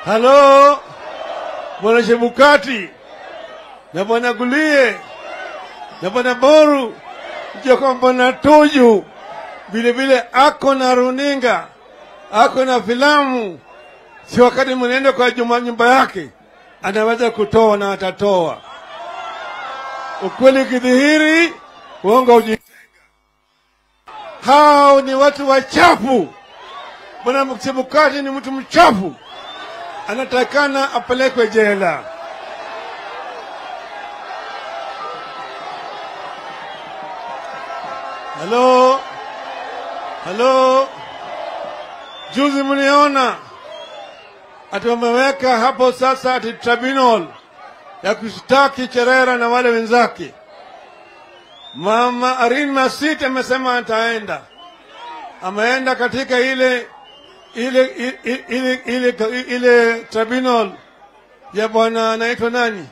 Halo, bwana Chebukati na bwana Gulie na bwana Boru, jua kwamba bwana Tuju vile vile ako na runinga, ako na filamu. Si wakati mnaenda kwa juma nyumba yake, anaweza kutoa na atatoa. Ukweli ukidhihiri, uongo uji. Hao ni watu wachafu. Bwana Chebukati ni mtu mchafu, anatakana apelekwe jela. Halo, halo, juzi mliona ati wameweka hapo sasa ati tribunal ya kushtaki Cherera na wale wenzake. Mama Arin Masit amesema ataenda, ameenda katika ile ile ile ile, ile, ile, ile tribunal ya bwana anaitwa nani,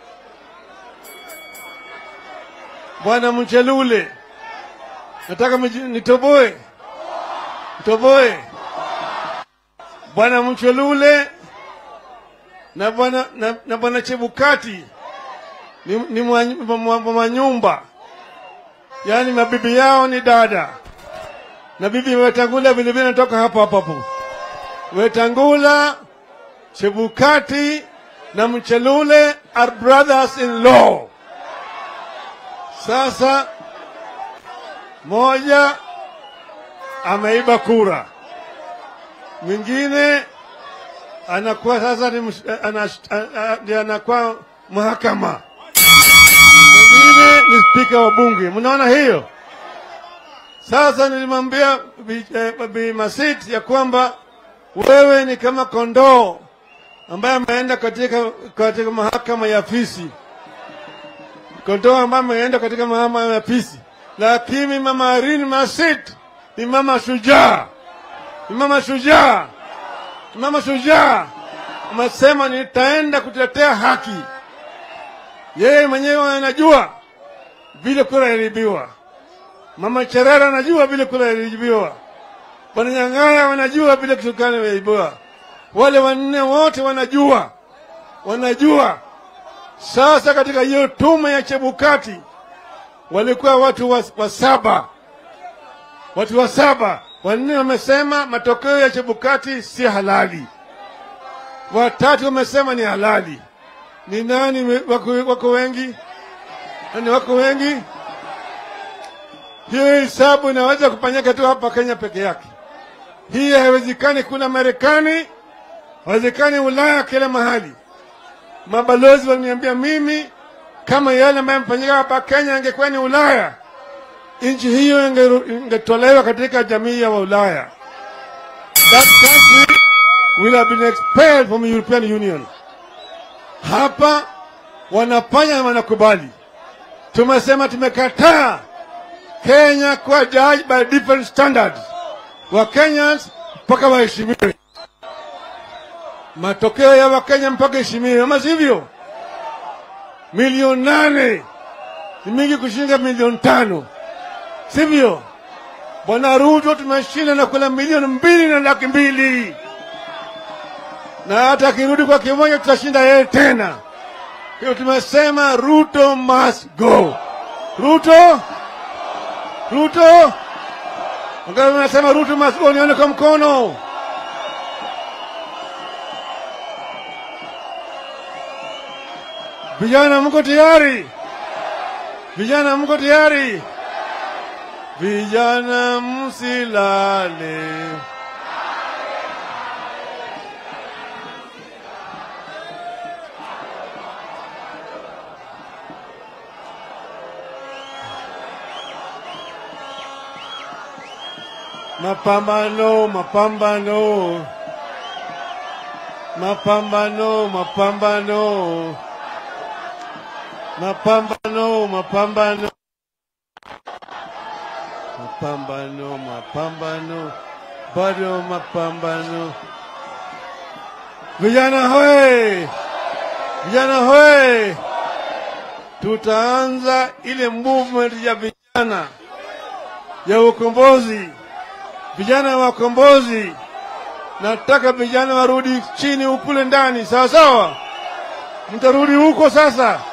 bwana Mchelule. Nataka mji- nitoboe nitoboe bwana Mchelule na bwana na, na bwana Chebukati ni, ni mwa- mwa- mwa- manyumba, yaani mabibi yao ni dada na bibi Wetangula vilevile natoka hapo hapo hapo. Wetangula, Chebukati na Mchelule are brothers in law. Sasa moja ameiba kura, mwingine anakuwa sasa ni msh- ana- a- a- ndiye anakuwa mahakama, mwingine ni spika wa bunge. Mnaona hiyo? Sasa nilimwambia Bi eh, Bi Masit ya kwamba wewe ni kama kondoo ambaye ameenda katika, katika mahakama ya fisi, kondoo ambaye ameenda katika mahakama ya fisi, lakini mama Irene Masit ni mama shujaa, ni mama shujaa, ni mama shujaa. Amesema nitaenda kutetea haki. Yeye mwenyewe anajua vile kura iliibiwa. Mama Cherera anajua vile kura iliibiwa. Bwana Nyang'aya wanajua vile kisukani imeibiwa. Wale wanne wote wanajua, wanajua. Sasa katika hiyo tume ya Chebukati walikuwa watu wa, wa saba, watu wa saba. Wanne wamesema matokeo ya Chebukati si halali, watatu wamesema ni halali. Ni nani we- wako, wako wengi? Nani wako wengi? Hiyo hesabu inaweza kufanyika tu hapa Kenya peke yake. Hii haiwezekani kule Marekani, haiwezekani Ulaya, kila mahali. Mabalozi waliniambia mimi, kama yale ambayo yamefanyika hapa Kenya angekuwa ni Ulaya, nchi hiyo ingeru- ingetolewa katika jamii ya Ulaya. That country will have been expelled from European Union. Hapa wanafanya na wanakubali. Tumesema tumekataa Kenya kuwa judged by different standards. Wakenyans mpaka waheshimiwe, matokeo ya Wakenya mpaka heshimiwe, ama sivyo? Milioni nane ni mingi kushinda milioni tano, sivyo? Bwana Ruto tumeshinda na kula milioni mbili na laki mbili, na hata akirudi kwa kimoja tutashinda yeye tena. Kwa hiyo tumesema Ruto must go. Ruto, Ruto Wangapi wanasema Ruto must go? Nione kwa mkono. Vijana mko tayari? Vijana mko tayari? Vijana msilale. Mapambano, mapambano, mapambano, mapambano, mapambano, mapambano, mapambano, mapambano, bado mapambano. Vijana hoye! Vijana hoye! Tutaanza ile movement ya vijana ya ukombozi vijana wa ukombozi nataka vijana warudi chini ukule ndani, sawa sawa. Mtarudi huko sasa,